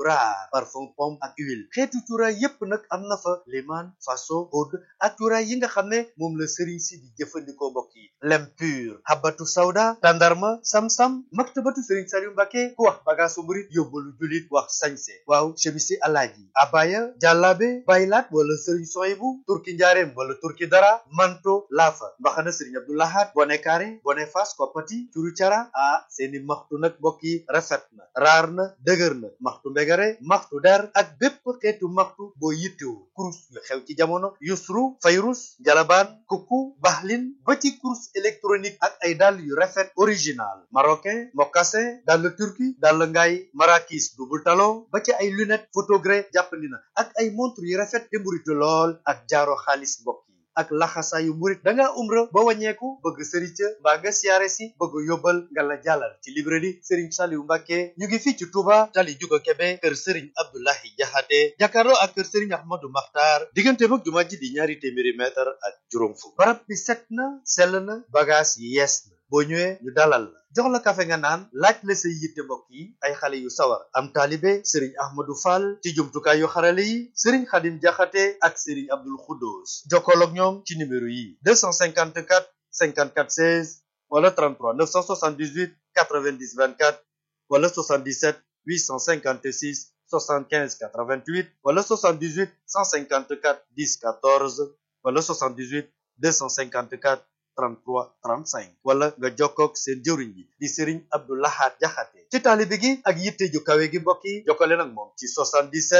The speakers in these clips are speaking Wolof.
bras parfum pomme ak huile xeetu cuuraay yépp nag am na fa limaan faso oud ak cuuraay yi nga xam ne moom la sëriñ si di jëfandikoo mbokk yi lem pur habatu sawda tandarma sam-sam maktabatu sëriñ Saliou Mbacke ku wax bagaasu murit yóbbalu julit wax sañse waaw chemisi alaaji abaya jàllaabe baylaat wala sëriñ soyibu turki njaareem wala turki dara manto laafa mbaxana sëriñ abdoulahat bone kaare bone fas koppati curu cara ah seeni maxtu nag mbokk yi rafet na raar na dëgër na maxtu mbegare maxtu der ak bépp xeetu maxtu boo yittewu kurus yu xew ci jamono yusru fayrus jalabaan kuku baxlin ba ci kurus électronique ak ay dàll yu rafet original marocain mocassin dàll turki dàll ngaay marakis double talon ba ci ay lunette photogré jàppandi na ak ay montre yu rafet te mburitu lool ak jaaro xaalis mbokk yi ak laxasaayu murit da ngaa umra ba wàññeeku bëgg sëriñ ca mbaa nga siyaare si bëgg yóbbal nga la jàllal ci librairie Serigne Saliou Mbacke ñu ngi fii ci Touba tali juga Kebe kër Serigne Abdoulahi Jaxate jàkkaarloo ak kër Serigne Ahmadou Makhtar diggante mag jumaa ji di ñaari téeméeri mètre ak juróom fukk barab bi set na sell na bagage yi yees na boo ñëwee ñu dalal la jox la kafe nga naan laaj la say yitte mbokk yi ay xale yu sawar am taalibe sëriñ ahmadou fall ci jumtukaay yu xarale yi sëriñ xadim jaxate ak sëriñ abdul xuddoos jokkool ak ñoom ci numéro yi 254 54 16 wala 33 978 90 24 wala 77 856 75 88 wala 78 154 10 14 wala 78 254 33 35 wala nga jokkoog seen jëwriñ bi di Serigne Abdou Lahad Jaxate ci taalibe gi ak yitte ju kawe gi mbokk yi jokkale nag moom ci 77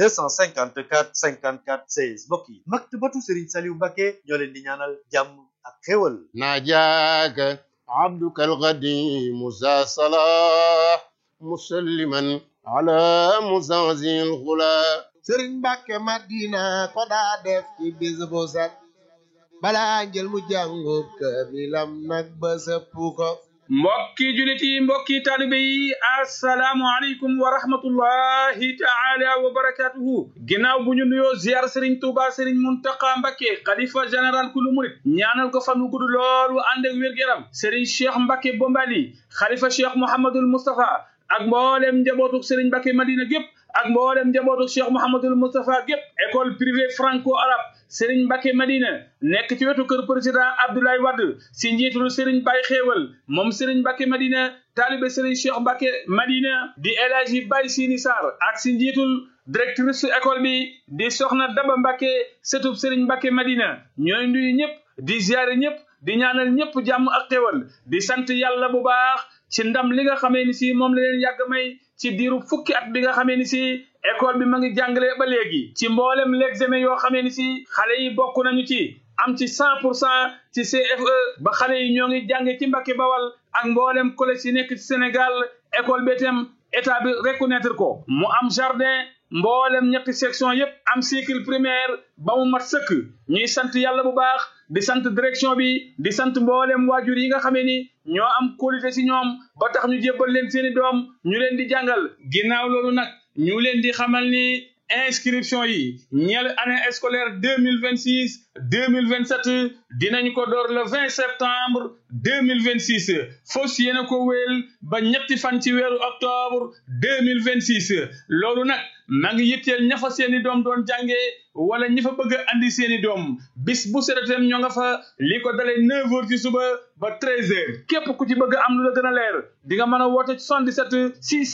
254 54 16 mbokk yi maktabatu Serigne Saliou Mbacke ñoo leen di ñaanal jàmm ak xéwal ناجاك عبدك القديم ذا صلاح مسلما على مزازي الغلا sëriñ Mbàkke Madina ko daa def ci bis bu set balaa njël mu jàngub kaamilam nag ba sëpp ko mbokki julit yi mbokki taalibe yi assalaamu aleykum wa rahmatullahi taala wa barakatuhu ginnaaw bu ñu nuyoo ziar sëriñ tuuba sëriñ muntaqa mbakke xalifa général kulu murit ñaanal ko fan wu gudd lool wu ànd ak wér-gu-yaram sëriñ cheikh mbakke bombali xalifa cheikh mouhamadul moustapha ak mboolem njabootuk sëriñ mbakke madina gépp ak mboolem njabootuk cheikh mouhamadul moustapha gépp école privée franco arabe Serigne Mbacke Madina nekk ci wetu kër président Abdoulaye Wade si njiitul Serigne Baye Xéewal moom Serigne Mbacke Madina taalibe Serigne Cheikh Mbacke Madina di El Hadji Baye Sini Sarr ak si njiitul directrice école bi di Soxna Daba Mbacke sëtub Serigne Mbacke Madina ñooy nuyu ñëpp di ziare ñëpp di ñaanal ñëpp jàmm ak xéewal di sant yàlla bu baax ci ndam li nga xamee ni si moom la leen yàgg may ci diiru fukki at bi nga xamee ni si école bi ma ngi jàngale ba léegi ci mboolem l'examen yoo xamee ni si xale yi bokk nañu ci am ci cent pour cent ci CFE ba xale yi ñoo ngi jànge ci Mbàkke Bawal ak mboolem collège yi nekk ci Sénégal école bi itam état bi reconnaître ko mu am jardin mboolem ñetti section yépp am cycle primaire ba mu mat sëkk ñuy sant yàlla bu baax di sant direction bi di sant mboolem waajur yi nga xamee ni ñoo am qualité ci ñoom ba tax ñu jébbal leen seeni doom ñu leen di jàngal ginnaaw loolu nag ñu leen di xamal ni inscription yi ñeel année scolaire deux mille vingt six deux mille vingt sept dinañ ko door le vingt septembre deux mille vingt six fos yéena ko wéel ba ñetti fan ci weeru octobre deux mille vingt six loolu nag maa ngi yitteel ña fa seeni doom doon jàngee wala ñi fa bëgg a andi seeni doom bis bu seretem ñoo nga fa li ko dalee neuf heures ci suba ba treize heures képp ku ci bëgg am lu la gën a leer di nga mën a woote 77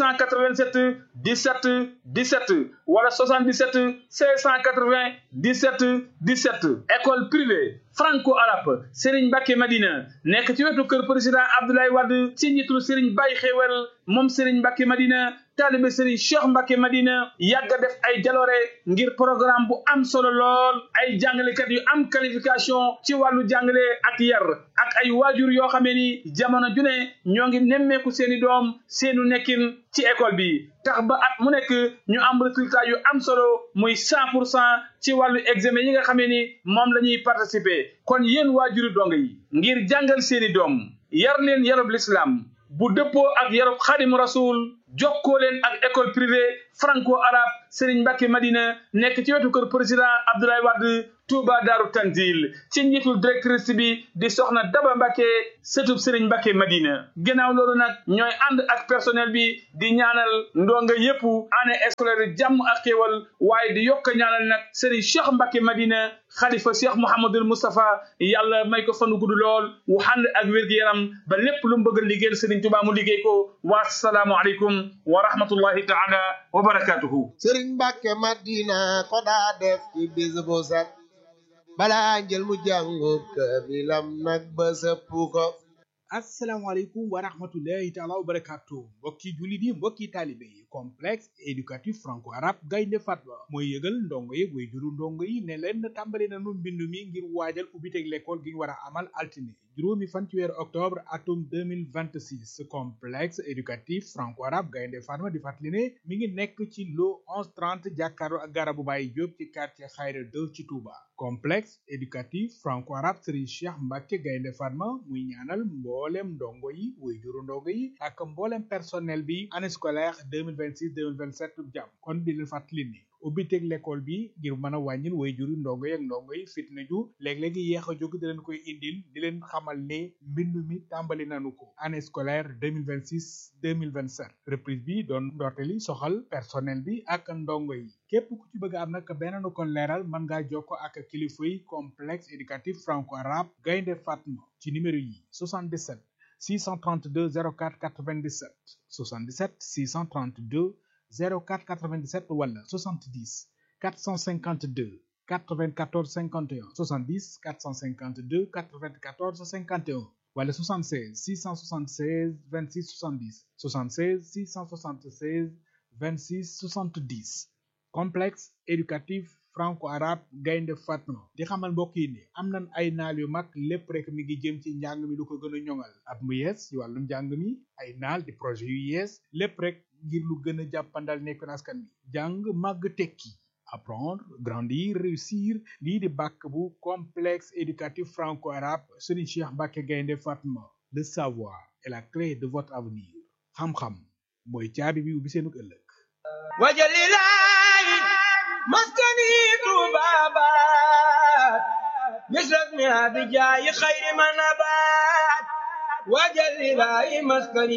687 17 17 wala 77 680 17 17 école privée franco arabe Serigne Mbacke Madina nekk ci wetu kër président Abdoulaye Wade ci njiitul Serigne Baye Xewel moom Serigne Mbacke Madina taalibe Serigne Cheikh Mbacke Madina yàgg a def ay jaloore ngir programme bu am solo lool ay jàngalekat yu am qualification ci wàllu jàngale ak yar ak ay waajur yoo xamee ni jamono ju ne ñoo ngi nemmeeku seeni doom seenu nekkin ci école bi tax ba at mu nekk ñu am résultat yu am solo muy cent pour cent ci wàllu examen yi nga xamee ni moom la ñuy participer kon yéen waajuri dong yi ngir jàngal seeni doom yar leen yarub l'islam bu dëppoo ak yarub xadim rasul jokkoo leen ak école privée franco arabe Serigne Mbacke Madina nekk ci wetu kër président Abdoulaye Wade Touba Daaru Tanzil ci njiitul directrice bi di soxna Daba Mbacke sëtub Serigne Mbacke Madina ginnaaw loolu nag ñooy ànd ak personnel bi di ñaanal ndonga yépp année scolaire jàmm ak xéewal waaye di yokk ñaanal nag Serigne Cheikh Mbacke Madina xalifa Cheikh Mouhamadul Moustapha yàlla may ko fanu gudd lool wu ànd ak wér-gu-yaram ba lépp lu mu bëgg a liggéeyal Serigne Touba mu liggéey ko wassalaamu aleykum wa rahmatullahi taala wa barakatuhu sëriñ Mbàkke Madina ko daa def ci bis bu set balaa njël mu jàngub kaamilam nag ba sëpp ko asalaamaaleykum wa rahmatullahi taala wa barakatu mbokki jullit yi mbokki taalibe yi complexe éducatif franco arabe gaynde fatma mooy yëgal ndongo yi way juru ndongo yi ne leen tàmbali nanu mbindu mi ngir waajal ubbiteg l'école gi ñu war a amal altine juróomi fan ci weeru octobre atum 2026 complexe éducatif franco arabe gaynde fatma di fàttali ne mi ngi nekk ci lo 1130 jàkkaarloo ak garabu Baye Diop ci quartier Xayra 2 ci Touba complexe éducatif franco arabe Serigne Cheikh Mbacke gaynde fatma muy ñaanal mboolem ndongo yi way juru ndongo yi ak mboolem personnel bi année scolaire 2026 2027 jàmm kon di leen fàttali ni ubbiteg l'école bi ngir mën a wàññil way juru ndongo yi ak ndongo yi fitna ju léeg-léegi yéex a jóg di leen koy indil di leen xamal ne mbindu mi tàmbali nanu ko année scolaire 2026 2027 reprise bi doon ndorteli soxal personnel bi ak ndongo yi képp ku ci bëgg am nag beneen kon leeral mën ngaa jokko ak kilifa yi complexe éducatif franco arabe gaynde fatma ci numéro yi 77 632 04 97 77 632 04 97 wala 70 452 94 51 70 452 94 51 wala 76 676 26 70 76 676 26 70 complexe éducatif franco-arabe gaynde fatma di xamal mbokk yi ne am nañ ay naal yu mag lépp rek mi ngi jëm ci njàng mi lu ko gën a ñoŋal at mu yees ci wàllu njàng mi ay naal di projet yu yees lépp rek ngir lu gën a jàppandal nekk askan bi jàng màgg tekki apprendre grandir réussir lii di bàkk bu complexe éducatif franco-arabe Serigne Cheikh Mbacke gaynde fatma le savoir est la clé de votre avenir xam-xam mooy caabi bi ubbi seenu ëllëg wajalilahi maskani tubabat misrasmi abijayi khayri manabat wajalilahi maskani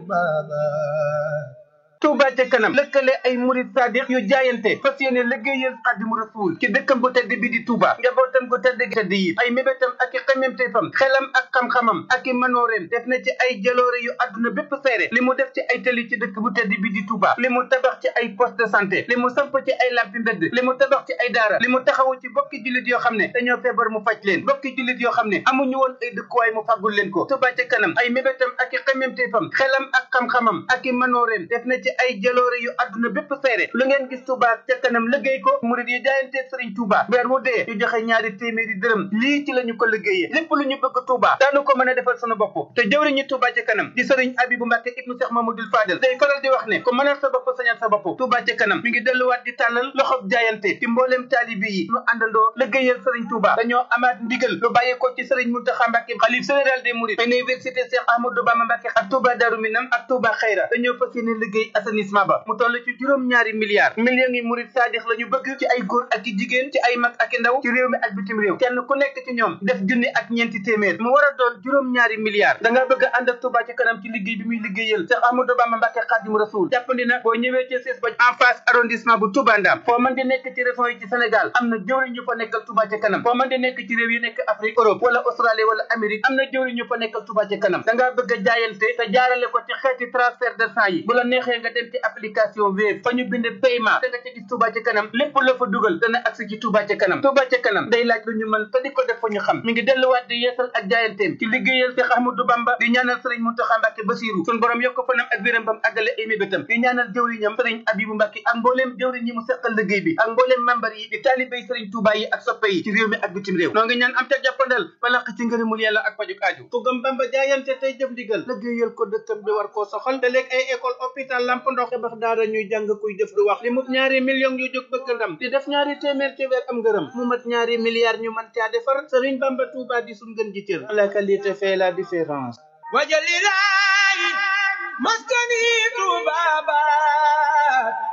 tubabat Touba ca kanam lëkkale ay murid sadiq yu jaayante fas yéene liggéeyal Xaadimu Rasuul ci dëkkam bu tedd bi di Touba njabootam gu tedd gi tedd yi ay mébétam ak i xememteefam xelam ak xam-xamam ak i manooreem def na ci ay jaloore yu àdduna bépp seere li mu def ci ay tëli ci dëkk bu tedd bi di Touba li mu tabax ci ay poste de santé li mu samp ci ay lampi mbedd li mu tabax ci ay daara li mu taxawu ci bokki jullit yoo xam ne dañoo feebar mu faj leen bokki jullit yoo xam ne amuñu woon ay dëkkuwaay mu faggul leen ko Touba ca kanam ay mébétam ak i xememteefam xelam ak xam-xamam ak i manooreem def na ci ay jaloore yu àdduna bépp seere lu ngeen gis Touba ca kanam liggéey ko murid yi jaayante Sëriñ Touba weer wu dee ñu joxe ñaari téeméeri dërëm lii ci la ñu ko liggéeyee lépp lu ñu bëgg Touba daanu ko mën a defal sunu bopp te jëwriñu Touba ca kanam di Sëriñ Abibu Mbàkke ibnu Cheikh Mamadou Fadel day faral di wax ne ku mënal sa bopp sañal sa bopp Touba ca kanam mi ngi delluwaat di tàllal loxob jaayante ci mbooleem taalibi yi ñu àndandoo liggéeyal Sëriñ Touba dañoo amaat ndigal lu bàyyeekoo ci Sëriñ Muntaxa Mbàkke xalif général des mourides université Cheikh Ahmadou Bamba Mbàkke ak Touba Darou Minam ak Touba Xayra dañoo fas yéene liggéey assainissement ba mu toll ci juróom ñaari milliards millions yi murid saadix la ñu bëgg ci ay góor ak i jigéen ci ay mag ak i ndaw ci réew mi ak bitim réew kenn ku nekk ci ñoom def junni ak ñeenti téeméer mu war a doon juróom ñaari milliards da nga bëgg a ànd ak Touba ci kanam ci liggéey bi muy liggéeyal Cheikh Ahmadou Bamba Mbàkke Xaadimu Rasuul jàppandi na boo ñëwee ci siis ba en face arrondissement bu Touba Ndam foo mën di nekk ci région yi ci Sénégal am na jëwriñ ñu fa nekkal Touba ci kanam foo mën di nekk ci réew yi nekk Afrique Europe wala Australie wala Amérique am na jëwriñ ñu fa nekkal Touba ci kanam da ngaa bëgg a jaayante te jaarale ko ci xeeti transfert de sang yi bu la neexee nga dem ci application Wave fa ñu bind paiement da nga ci gis Touba ci kanam lépp la fa dugal dana agsi ci Touba ci kanam Touba ci kanam day laaj lu ñu mën te di ko def fa ñu xam mi ngi delluwaat di yeesal ak jaayanteem ci liggéeyal Cheikh Ahmadou Bamba di ñaanal Serigne Mountakha Mbacké Bassirou sun borom yokk fanam ak wéram bam àggale ay mébétam di ñaanal jëwriñam Serigne Abibou Mbacké ak mbooleem jëwriñ yi mu seqal liggéey bi ak mbooleem membar yi di taalibéy Serigne Touba yi ak soppe yi ci réew mi ak bitim réew noo ngi ñaan am ca jàppandal balaq ci ngërëmul yàlla ak pajuk aaju ku gëm Bamba jaayante tey jëf ndigal liggéeyal ko dëkkam bi war koo soxal te léeg ay école hôpital lamp ndox tabax daara ñuy jàng kuy def du wax li mu ñaari millions yu jóg bëgg ndam di def ñaari téeméer ci weer am ngërëm mu mat ñaari milliards ñu mën caa defar Serigne Bamba Touba di suñ gën ji cër la qualité fait la différence wajalilahi maskani tubabat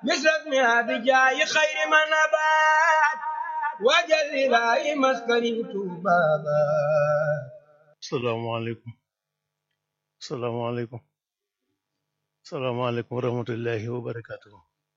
مثل اسمها بجاي خير من نبات وجل إلهي مسكني بابا salaamaaleykum salaamaaleykum salaamaaleykum wa rahmatullahi wa barakaatuhu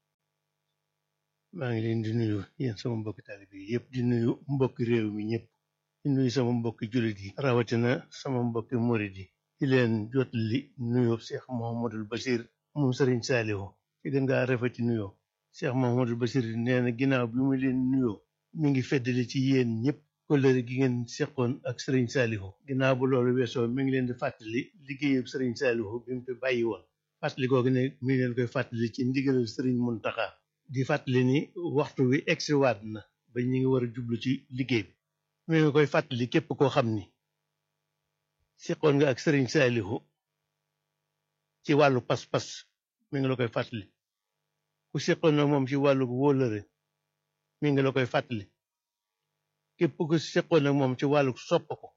maa ngi leen di nuyu yéen sama mbokki taalibe yi yëpp di nuyu mbokki réew mi ñëpp di nuyu sama mbokki jullit yi rawatina sama mbokki murid yi di leen jotali nuyoo Cheikh Mouhamadul Bachir moom Sëriñ Saalihu ci gën ngaa rafeti nuyoo Cheikh Mouhamadul Bachir nee na ginnaaw bi mu leen nuyoo mi ngi feddali ci yéen ñëpp kóllëre gi ngeen seqoon ak Sëriñ Saalihu ginnaaw bu loolu weesoo mi ngi leen di fàttali liggéeyub Sëriñ Saalihu bi mu fi bàyyi woon fàttali googu ne mi ngi leen koy fàttali ci ndigalal Sëriñ Muntaxa di fàttali ni waxtu wi egsiwaat na ba ñu ngi war a jublu ci liggéey bi mi ngi koy fàttali képp koo xam ni seqoon nga ak Sëriñ Saalihu ci wàllu pas-pas mi ngi la koy fàttali ku seqoon na moom ci wàllu wóolëre mi ngi la koy fàttali képp ku seqoon ak moom ci wàllu sopp ko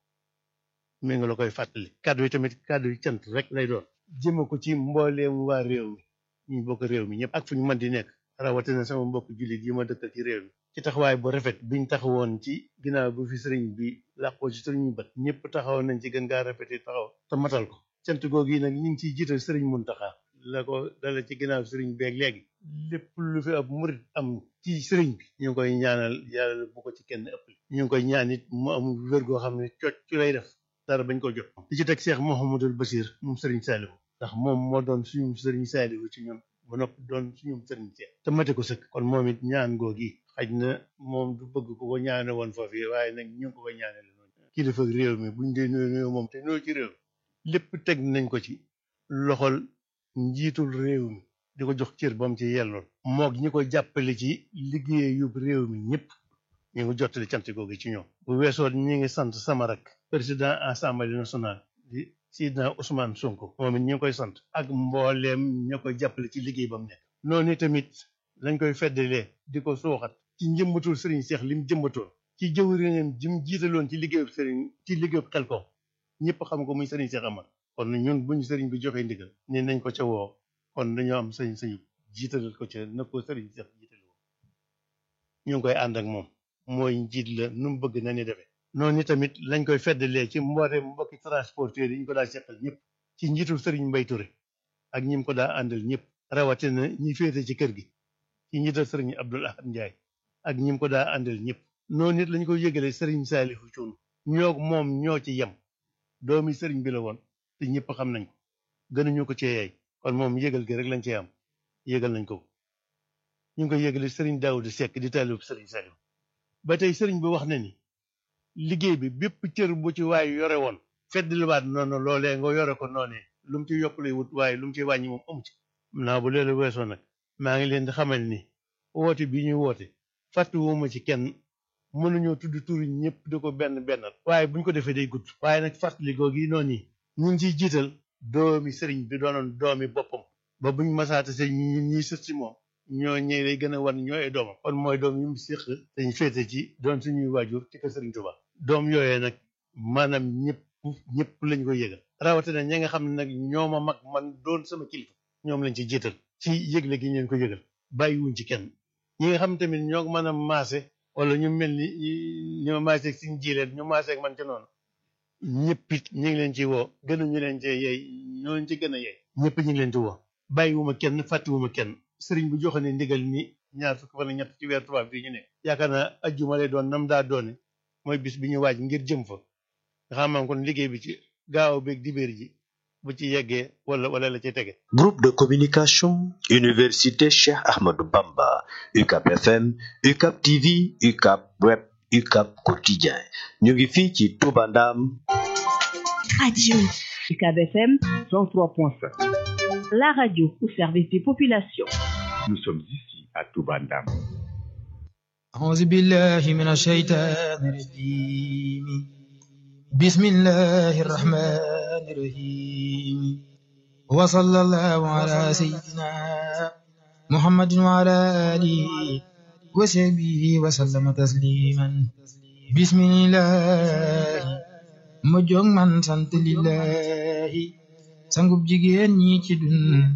mi ngi la koy fàttali kàddu yi tamit kàddu yi cant rek lay doon jëme ko ci mbooleem waa réew mi ñu bokk réew mi ñëpp ak fu ñu mën di nekk rawatina sama mbokk jullit yi ma dëkkal ci réew mi ci taxawaay bu rafet biñ taxawoon ci ginnaaw bu fi sëriñ bi làqoo ci sëriñ bët ñëpp taxawoon nañ ci gën gaa rafet yi taxaw te matal ko cant googu yi nag ñu ngi ciy jiital sëriñ Muntaxa la ko dala ci ginnaaw sëriñ beeg léegi lépp lu fi ab murit am ci sëriñ bi ñu ngi koy ñaanal yàlla bu ko ci kenn ëppale ñu ngi koy ñaan it mu am wér goo xam ne cocc ci lay def dara bañ ko jot di ci teg Cheikh Mouhamadul Bachir moom sëriñ Saalihu ndax moom moo doon suñu sëriñ Saalihu ci ñun ba noppi doon suñu sëriñ Seex te mate ko sëkk kon moom it ñaan googi xaj na moom du bëgg ko ko ñaane woon foofu waaye nag ñu ngi ko ko ñaane la noonu kilifa réew mi buñ dee nuyu nuyu moom te nuyu ci réew mi lépp teg nañ ko ci loxol njiitul réew mi di ko jox cër ba mu ci yelloon moog ñi ko jàppale ci liggéeyu réew mi ñëpp ñu ngi jottali cant googu ci ñoom bu weesoo ñi ngi sant sama rak président assemblée nationale di Sidna Ousmane Sonko moom it ñu ngi koy sant ak mbooleem ña koy jàppale ci liggéey ba mu nekk noonu tamit lañ koy feddalee di ko suuxat ci njëmbatul sëriñ Seex lim jëmbatoon ci jëwriñam jim jiitaloon ci liggéeyu sëriñ ci liggéeyu Xelkom ñëpp xam ko muy sëriñ Seex Amar kon ñun buñu sëriñ bi joxee ndigal ni nañ ko ca woo kon dañoo am sañ sañu jiitalal ko ca na ko sëriñ Seex jiital woo ñu ngi koy ànd ak moom mooy njiit la nu mu bëgg na ni defee noonu tamit lañ koy feddalee ci mbooleem mbokki transporteur yi ñu ko daa seqal ñëpp ci njiitul sëriñ Mbay Ture ak ñi mu ko daa àndal ñëpp rawatina ñi féete ci kër gi ci njiital sëriñ Abdul Ahad Njaay ak ñi mu ko daa àndal ñëpp noonu it lañ koy yëgalee sëriñ Saalihu Cuun ñoo moom ñoo ci yem doomi sëriñ bi la woon te ñëpp xam nañ ko gënuñu ko cee yey kon moom yëgal gi rek lañ cee am yëgal nañ ko ñu ngi koy yëgale sëriñ Daawuda Sekk di taalib sëriñ Saalihu ba tey sëriñ bi wax na ni liggéey bi bépp cër bu ci waay yore woon feddliwaat noonu loolee nga yore ko noonee lu mu ci yokk lay wut waaye lu mu ci wàññi moom amu ci naa bu leelu weesoo nag maa ngi leen di xamal ni woote bi ñuy woote fàttuwuma ci kenn mënuñoo tudd turi ñëpp di ko benn bennal waaye buñ ko defee day gudd waaye nag fàttali googu yi noonu yi ñu ngi ciy jiital doomi sëriñ bi doonoon doomi boppam ba buñ masaata se ñi ñiy sët si moom ñoo ñëw lay gën a wan ñooy ay doomam kon mooy doom yu mu séq dañ féete ci doon suñuy waajur ci kër sëriñ Tuubaa doom yooyee nag maanaam ñëpp ñëpp lañ koy yëgal rawatina ñi nga xam ne nag ñoo ma mag man doon sama kilifa ñoom lañ ci jiital ci yëgle gi ñu leen ko yëgal bàyyiwuñ ci kenn ñi nga xam tamit ñoo mën a maase wala ñu mel ni ñu ma maase ak suñ jiileen ñu maase ak man ci noonu ñëpp it ñu ngi leen ci woo gënuñu leen ci yey ñoo leen ci gën a yey ñëpp ñu ngi leen ci woo bàyyiwuma kenn fàttiwuma kenn sëriñ bu joxe ne ndigal ni ñaar fukk fan ñett ci weer tubaab bi ñu ne yaakaar naa ajjuma lay doon nam daa doone mooy bis bi ñu waaj ngir jëm fa nga xam kon liggéey bi ci gaaw beeg dibéer ji bu ci yeggee wala wala la ci tege Groupe de communication Université Cheikh Ahmadou Bamba UCAP FM UCAP TV UCAP Web UCAP Quotidien ñu ngi fii ci Touba Ndam Radio UCAB FM 103.5. la radio au service des populations. Nous sommes ici à Toubandam. أعوذ بالله من الشيطان الرجيم بسم الله الرحمن الرحيم وصلى الله على سيدنا محمد وعلى آله وصحبه وسلم تسليما بسم الله mu jóg man sant lillahi sangub jigéen ñi ci dun